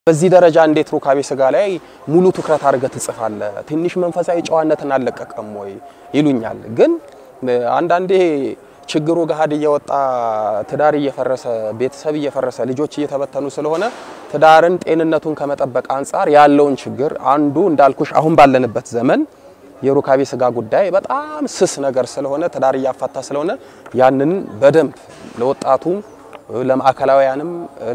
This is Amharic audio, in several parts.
በዚህ ደረጃ እንዴት ሩካቤ ስጋ ላይ ሙሉ ትኩረት አድርገህ ትጽፋለህ? ትንሽ መንፈሳዊ ጨዋነትን አልለቀቀም ወይ ይሉኛል። ግን አንዳንዴ ችግሩ ገሀድ እየወጣ ትዳር እየፈረሰ ቤተሰብ እየፈረሰ ልጆች እየተበተኑ ስለሆነ ትዳርን ጤንነቱን ከመጠበቅ አንጻር ያለውን ችግር አንዱ እንዳልኩሽ አሁን ባለንበት ዘመን የሩካቤ ስጋ ጉዳይ በጣም ስስ ነገር ስለሆነ ትዳር እያፋታ ስለሆነ ያንን በደንብ ለወጣቱም ለማዕከላውያንም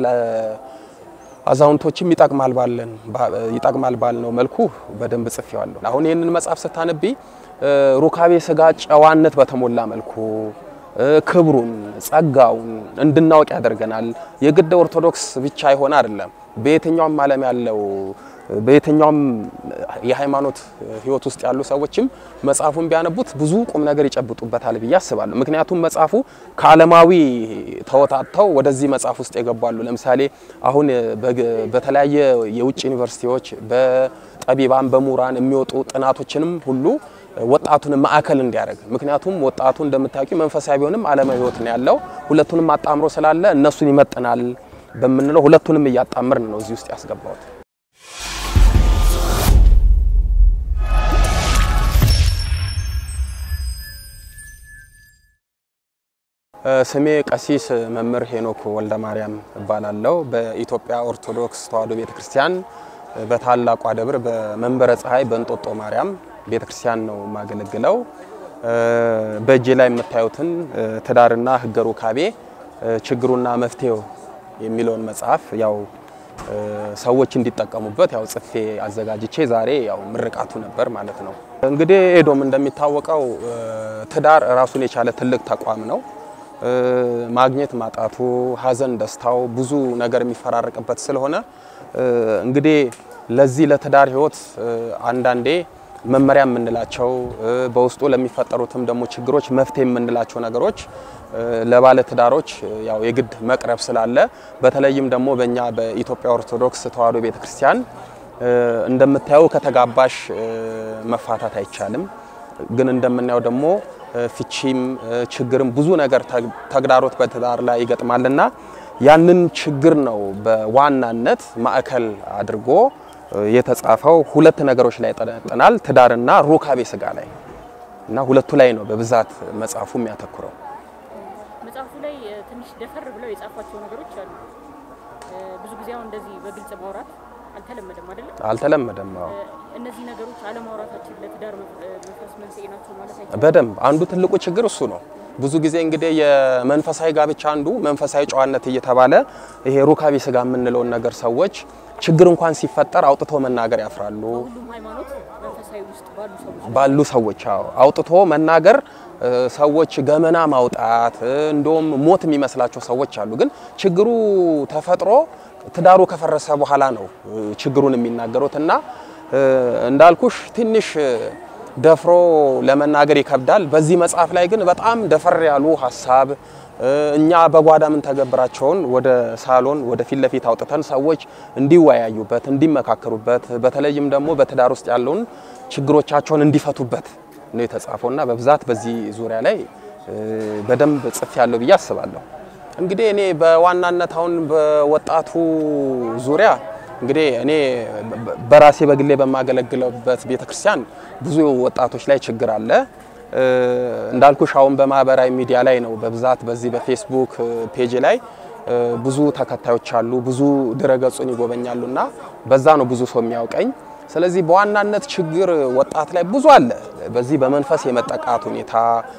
አዛውንቶችም ይጠቅማል ባለን ይጠቅማል ባልነው መልኩ በደንብ ጽፌዋለሁ። አሁን ይህንን መጽሐፍ ስታነቢ ሩካቤ ስጋ ጨዋነት በተሞላ መልኩ ክብሩን፣ ጸጋውን እንድናውቅ ያደርገናል። የግድ ኦርቶዶክስ ብቻ ይሆን አይደለም። በየትኛውም ዓለም ያለው በየትኛውም የሃይማኖት ሕይወት ውስጥ ያሉ ሰዎችም መጽሐፉን ቢያነቡት ብዙ ቁም ነገር ይጨብጡበታል ብዬ አስባለሁ። ምክንያቱም መጽሐፉ ከዓለማዊ ተወታተው ወደዚህ መጽሐፍ ውስጥ የገባሉ። ለምሳሌ አሁን በተለያየ የውጭ ዩኒቨርሲቲዎች በጠቢባን በምሁራን የሚወጡ ጥናቶችንም ሁሉ ወጣቱን ማዕከል እንዲያደርግ ምክንያቱም ወጣቱ እንደምታውቂው መንፈሳዊ ቢሆንም ዓለማዊ ሕይወት ነው ያለው። ሁለቱንም አጣምሮ ስላለ እነሱን ይመጥናል በምንለው ሁለቱንም እያጣምርን ነው እዚህ ውስጥ ያስገባሁት። ስሜ ቀሲስ መምህር ሄኖክ ወልደ ማርያም እባላለሁ። በኢትዮጵያ ኦርቶዶክስ ተዋሕዶ ቤተክርስቲያን በታላቋ ደብር በመንበረ ፀሐይ በእንጦጦ ማርያም ቤተክርስቲያን ነው የማገለግለው። በእጄ ላይ የምታዩትን ትዳርና ሕገ ሩካቤ ችግሩና መፍትሄው የሚለውን መጽሐፍ ያው ሰዎች እንዲጠቀሙበት ያው ጽፌ አዘጋጅቼ ዛሬ ያው ምርቃቱ ነበር ማለት ነው። እንግዲህ ኤዶም እንደሚታወቀው ትዳር ራሱን የቻለ ትልቅ ተቋም ነው። ማግኘት ማጣቱ፣ ሀዘን ደስታው ብዙ ነገር የሚፈራረቅበት ስለሆነ እንግዲህ ለዚህ ለትዳር ህይወት አንዳንዴ መመሪያ የምንላቸው በውስጡ ለሚፈጠሩትም ደግሞ ችግሮች መፍትሄ የምንላቸው ነገሮች ለባለ ትዳሮች ያው የግድ መቅረብ ስላለ በተለይም ደግሞ በእኛ በኢትዮጵያ ኦርቶዶክስ ተዋሕዶ ቤተክርስቲያን እንደምታየው ከተጋባሽ መፋታት አይቻልም። ግን እንደምናየው ደግሞ ፍቺም ችግርም ብዙ ነገር ተግዳሮት በትዳር ላይ ይገጥማልና ያንን ችግር ነው በዋናነት ማዕከል አድርጎ የተጻፈው። ሁለት ነገሮች ላይ ያጠነጥናል፣ ትዳርና ሩካቤ ስጋ ላይ እና ሁለቱ ላይ ነው በብዛት መጽሐፉ የሚያተኩረው። መጽሐፉ ላይ ትንሽ ደፈር ብለው የጻፏቸው ነገሮች አሉ። ብዙ ጊዜ አሁን እንደዚህ በግልጽ ማውራት አልተለመደም አይደለም? አልተለመደም። አዎ እነዚህ ነገሮች አለማውራታችን ለትዳር መፍረስ መንስኤ ናቸው ማለት አይቻልም። በደንብ አንዱ ትልቁ ችግር እሱ ነው። ብዙ ጊዜ እንግዲህ የመንፈሳዊ ጋብቻ አንዱ መንፈሳዊ ጨዋነት እየተባለ ይሄ ሩካቤ ስጋ የምንለውን ነገር ሰዎች ችግር እንኳን ሲፈጠር አውጥቶ መናገር ያፍራሉ። ሁሉም ሃይማኖት መንፈሳዊ ውስጥ ባሉ ሰዎች ባሉ ሰዎች አዎ አውጥቶ መናገር ሰዎች ገመና ማውጣት እንደውም ሞት የሚመስላቸው ሰዎች አሉ። ግን ችግሩ ተፈጥሮ ትዳሩ ከፈረሰ በኋላ ነው ችግሩን የሚናገሩት እና እንዳልኩሽ ትንሽ ደፍሮ ለመናገር ይከብዳል። በዚህ መጽሐፍ ላይ ግን በጣም ደፈር ያሉ ሀሳብ እኛ በጓዳ ምን ተገብራቸውን ወደ ሳሎን ወደ ፊት ለፊት አውጥተን ሰዎች እንዲወያዩበት፣ እንዲመካከሩበት በተለይም ደግሞ በትዳር ውስጥ ያለውን ችግሮቻቸውን እንዲፈቱበት ነው የተጻፈው እና በብዛት በዚህ ዙሪያ ላይ በደንብ ጽፍ ያለው ብዬ አስባለሁ። እንግዲህ እኔ በዋናነት አሁን በወጣቱ ዙሪያ እንግዲህ እኔ በራሴ በግሌ በማገለግለበት ቤተክርስቲያን ብዙ ወጣቶች ላይ ችግር አለ። እንዳልኩሽ አሁን በማህበራዊ ሚዲያ ላይ ነው በብዛት በዚህ በፌስቡክ ፔጅ ላይ ብዙ ተከታዮች አሉ፣ ብዙ ድረገጹን ይጎበኛሉ እና በዛ ነው ብዙ ሰው የሚያውቀኝ። ስለዚህ በዋናነት ችግር ወጣት ላይ ብዙ አለ። በዚህ በመንፈስ የመጠቃት ሁኔታ፣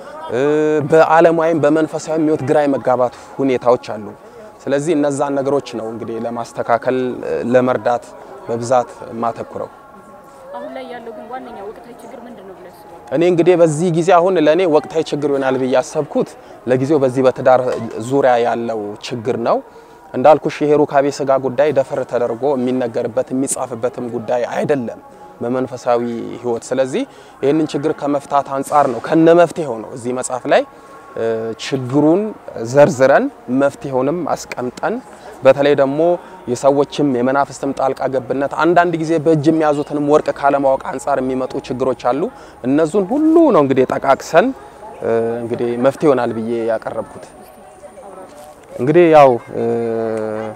በዓለማዊም በመንፈሳዊ ሕይወት ግራ የመጋባት ሁኔታዎች አሉ። ስለዚህ እነዛን ነገሮች ነው እንግዲህ ለማስተካከል ለመርዳት በብዛት የማተኩረው። አሁን ላይ ያለው ግን ዋነኛ ወቅታዊ ችግር ምንድን ነው ብለህ አስባለሁ? እኔ እንግዲህ በዚህ ጊዜ አሁን ለእኔ ወቅታዊ ችግር ይሆናል ብዬ ያሰብኩት ለጊዜው በዚህ በትዳር ዙሪያ ያለው ችግር ነው። እንዳልኩሽ ይሄ ሩካቤ ስጋ ጉዳይ ደፈር ተደርጎ የሚነገርበት የሚጻፍበትም ጉዳይ አይደለም በመንፈሳዊ ሕይወት። ስለዚህ ይህንን ችግር ከመፍታት አንጻር ነው ከነ መፍትሄው ነው እዚህ መጽሐፍ ላይ ችግሩን ዘርዝረን መፍትሄውንም አስቀምጠን በተለይ ደግሞ የሰዎችም የመናፍስትም ጣልቃ ገብነት አንዳንድ ጊዜ በእጅ የሚያዙትንም ወርቅ ካለማወቅ አንጻር የሚመጡ ችግሮች አሉ። እነዙን ሁሉ ነው እንግዲህ ጠቃቅሰን እንግዲህ መፍትሄ ይሆናል ብዬ ያቀረብኩት። እንግዲህ ያው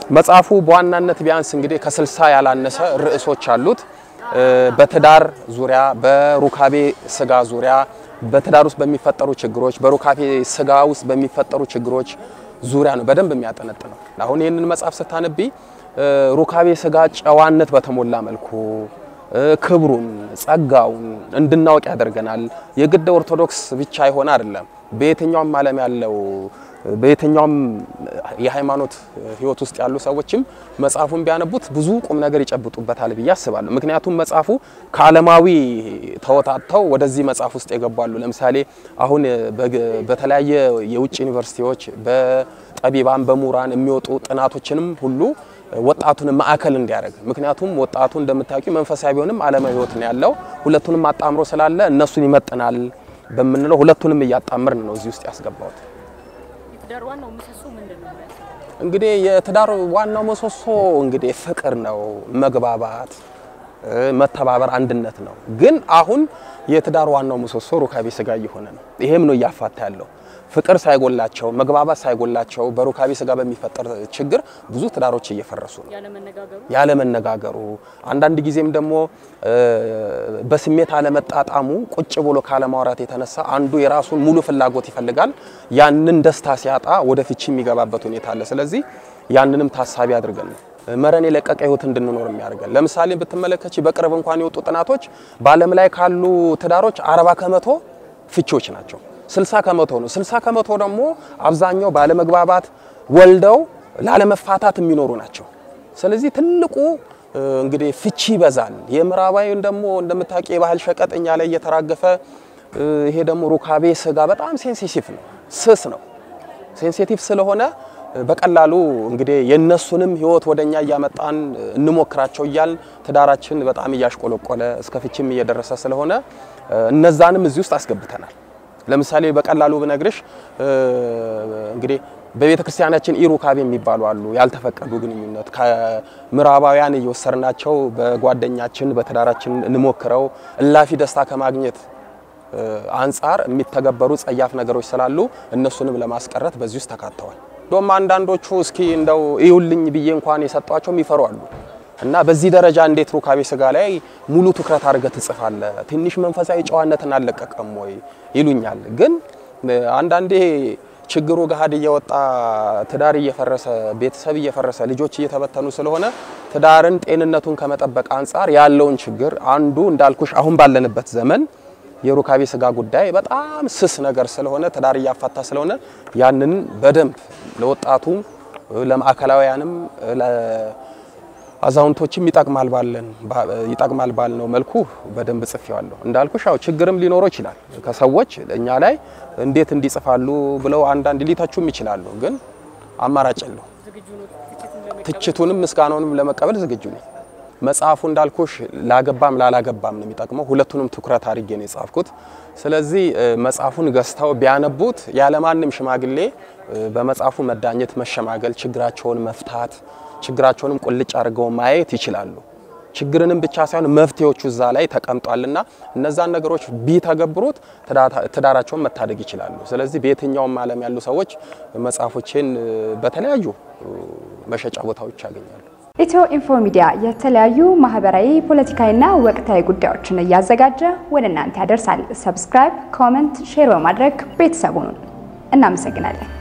መጽሐፉ በዋናነት ቢያንስ እንግዲህ ከስልሳ ያላነሰ ርዕሶች አሉት። በትዳር ዙሪያ፣ በሩካቤ ስጋ ዙሪያ፣ በትዳር ውስጥ በሚፈጠሩ ችግሮች፣ በሩካቤ ስጋ ውስጥ በሚፈጠሩ ችግሮች ዙሪያ ነው በደንብ የሚያጠነጥነው። አሁን ይህንን መጽሐፍ ስታነቢ ሩካቤ ስጋ ጨዋነት በተሞላ መልኩ ክብሩን፣ ጸጋውን እንድናውቅ ያደርገናል። የግድ ኦርቶዶክስ ብቻ ይሆን አይደለም። በየትኛውም ዓለም ያለው በየትኛውም የሃይማኖት ሕይወት ውስጥ ያሉ ሰዎችም መጽሐፉን ቢያነቡት ብዙ ቁም ነገር ይጨብጡበታል ብዬ አስባለሁ። ምክንያቱም መጽሐፉ ከዓለማዊ ተወጣጥተው ወደዚህ መጽሐፍ ውስጥ የገባሉ። ለምሳሌ አሁን በተለያየ የውጭ ዩኒቨርሲቲዎች በጠቢባን በምሁራን የሚወጡ ጥናቶችንም ሁሉ ወጣቱን ማዕከል እንዲያደርግ ምክንያቱም ወጣቱ እንደምታውቂው መንፈሳዊ ቢሆንም ዓለማዊ ሕይወት ነው ያለው። ሁለቱንም አጣምሮ ስላለ እነሱን ይመጥናል በምንለው ሁለቱንም እያጣምርን ነው እዚህ ውስጥ ያስገባሁት። የትዳር ዋናው ምሰሶ ምንድን ነው? እንግዲህ የትዳር ዋናው ምሰሶ እንግዲህ ፍቅር ነው፣ መግባባት፣ መተባበር፣ አንድነት ነው። ግን አሁን የትዳር ዋናው ምሰሶ ሩካቤ ስጋ እየሆነ ነው። ይሄም ነው እያፋታ ያለው። ፍቅር ሳይጎላቸው፣ መግባባት ሳይጎላቸው በሩካቤ ስጋ በሚፈጠር ችግር ብዙ ትዳሮች እየፈረሱ ነው። ያለመነጋገሩ ያለመነጋገሩ አንዳንድ ጊዜም ደግሞ በስሜት አለመጣጣሙ ቁጭ ብሎ ካለማውራት የተነሳ አንዱ የራሱን ሙሉ ፍላጎት ይፈልጋል። ያንን ደስታ ሲያጣ ወደ ፍቺ የሚገባበት ሁኔታ አለ። ስለዚህ ያንንም ታሳቢ አድርገን ነው መረን የለቀቀ ህይወት እንድንኖር የሚያደርገን። ለምሳሌ ብትመለከች በቅርብ እንኳን የወጡ ጥናቶች በዓለም ላይ ካሉ ትዳሮች አርባ ከመቶ ፍቺዎች ናቸው። 60 ከመቶ ነው። 60 ከመቶ ደግሞ አብዛኛው ባለመግባባት ወልደው ላለመፋታት የሚኖሩ ናቸው። ስለዚህ ትልቁ እንግዲህ ፍቺ ይበዛል። የምዕራባዊን ደግሞ እንደምታውቂ የባህል ሸቀጥ እኛ ላይ እየተራገፈ ይሄ ደግሞ ሩካቤ ስጋ በጣም ሴንሲቲቭ ነው፣ ስስ ነው። ሴንሲቲቭ ስለሆነ በቀላሉ እንግዲህ የነሱንም ህይወት ወደኛ እያመጣን እንሞክራቸው እያል ትዳራችን በጣም እያሽቆለቆለ እስከ ፍቺም እየደረሰ ስለሆነ እነዛንም እዚህ ውስጥ አስገብተናል። ለምሳሌ በቀላሉ ብነግርሽ እንግዲህ በቤተ ክርስቲያናችን ኢሩካቤ የሚባሉ አሉ። ያልተፈቀዱ ግንኙነት ከምዕራባውያን እየወሰድናቸው በጓደኛችን በትዳራችን እንሞክረው እላፊ ደስታ ከማግኘት አንጻር የሚተገበሩ ጸያፍ ነገሮች ስላሉ እነሱንም ለማስቀረት በዚህ ውስጥ ተካተዋል። እንደውም አንዳንዶቹ እስኪ እንደው እዩልኝ ብዬ እንኳን የሰጧቸው የሚፈሩ አሉ እና በዚህ ደረጃ እንዴት ሩካቤ ስጋ ላይ ሙሉ ትኩረት አድርገህ ትጽፋለህ? ትንሽ መንፈሳዊ ጨዋነትን አልለቀቀም ወይ ይሉኛል። ግን አንዳንዴ ችግሩ ገሀድ እየወጣ ትዳር እየፈረሰ ቤተሰብ እየፈረሰ ልጆች እየተበተኑ ስለሆነ ትዳርን ጤንነቱን ከመጠበቅ አንጻር ያለውን ችግር አንዱ እንዳልኩሽ አሁን ባለንበት ዘመን የሩካቤ ስጋ ጉዳይ በጣም ስስ ነገር ስለሆነ ትዳር እያፋታ ስለሆነ ያንን በደንብ ለወጣቱም ለማዕከላውያንም አዛውንቶችም ይጠቅማል ባለን ይጠቅማል ባልነው መልኩ በደንብ ጽፌዋለሁ። እንዳልኩሽ ያው ችግርም ሊኖረው ይችላል። ከሰዎች እኛ ላይ እንዴት እንዲጽፋሉ ብለው አንዳንድ ሊተቹም ይችላሉ። ግን አማራጭ የለው። ዝግጁ ነው ትችቱን ለመቀበል? ትችቱንም ምስጋናውንም ለመቀበል ዝግጁ ነኝ። መጽሐፉ እንዳልኩሽ ላገባም ላላገባም ነው የሚጠቅመው። ሁለቱንም ትኩረት አድርጌ ነው የጻፍኩት። ስለዚህ መጽሐፉን ገዝተው ቢያነቡት ያለማንም ሽማግሌ በመጽሐፉ መዳኘት፣ መሸማገል፣ ችግራቸውን መፍታት ችግራቸውንም ቁልጭ አድርገው ማየት ይችላሉ። ችግርንም ብቻ ሳይሆን መፍትሄዎቹ እዛ ላይ ተቀምጧልና እነዛን ነገሮች ቢተገብሩት ትዳራቸውን መታደግ ይችላሉ። ስለዚህ በየትኛውም ዓለም ያሉ ሰዎች መጽሐፎቼን በተለያዩ መሸጫ ቦታዎች ያገኛሉ። ኢትዮ ኢንፎ ሚዲያ የተለያዩ ማህበራዊ፣ ፖለቲካዊና ወቅታዊ ጉዳዮችን እያዘጋጀ ወደ እናንተ ያደርሳል። ሰብስክራይብ፣ ኮመንት፣ ሼር በማድረግ ቤተሰቡን እናመሰግናለን።